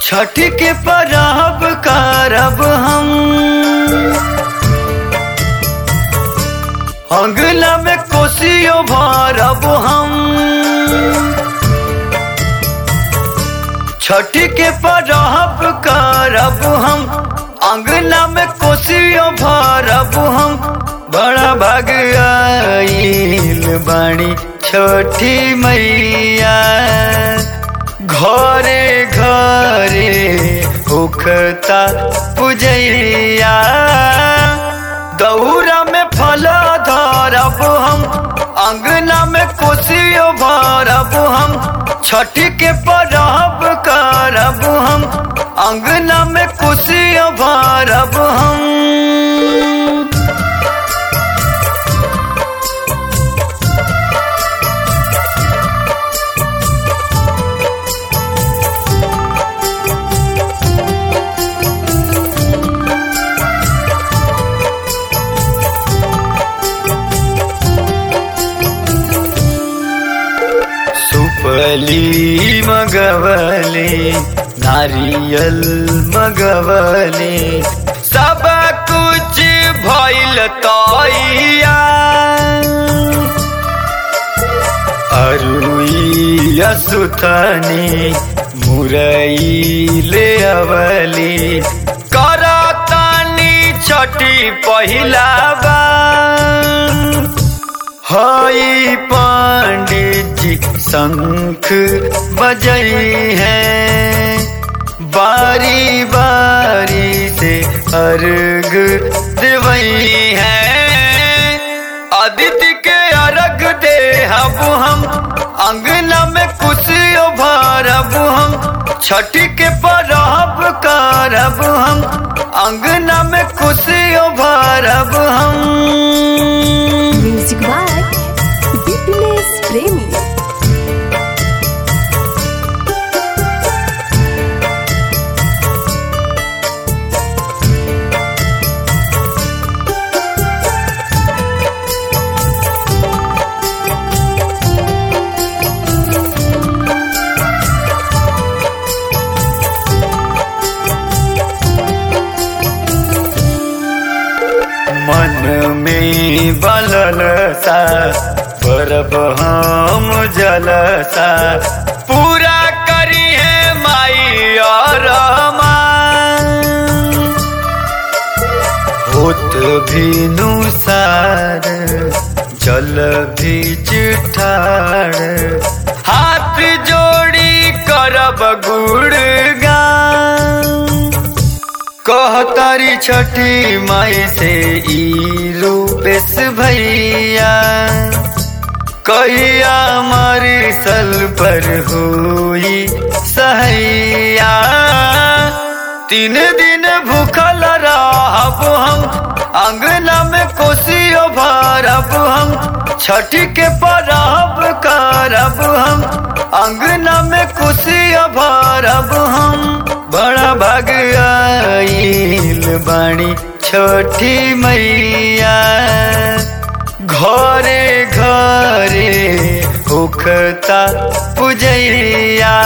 छठ के परब करब हम अंगना में कोसियो भरब हम छठ के परब करब हम अंगना में कोसियो भरब हम बड़ा भाग आइल बाणी छोटी मैया घरे घरे उखता पुजैया दौरा में फल धरब हम अंगना में कोसियो भरब हम छठ के परब करब हम अंगना में कोसियो भरब हम सुपली मगवले नारियल मगवले सब कुछ भइल तैया अरुई असुथनी मुरई ले अवली करतानी छठी पहिला बार हई पंडित जी शंख बजई है बारी बारी से अर्घ देवई है आदित्य के अर्घ दे हब हम अंगना में कुशियो भरब हम छठ के परब करब हम अंगना में कुशियो भरब हम म्यूजिक बाय बिपिनेश प्रेमी मन में बलल सा परब हम जलसा पूरा करी है माई और मान। होत भी नुसार जल भी चिठार हाथ जोड़ी करब गुड़गान कहतारी छठी माई से ई रूपेश भैया कहिया हमारी सल पर हुई सहैया तीन दिन भूखल रहब हम अंगना में कोसियो भरब हम छठ के परब करब हम अंगना में कोसियो भरब हम बड़ा भाग आइल बाणी छोटी मैया घरे घरे उखता पुजैया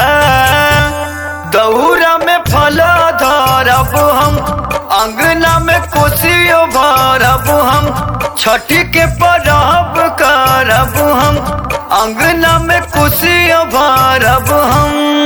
दौरा में फल धरब हम अंगना में कोसियो भरब हम छठ के परब करब हम अंगना में कोसियो भरब हम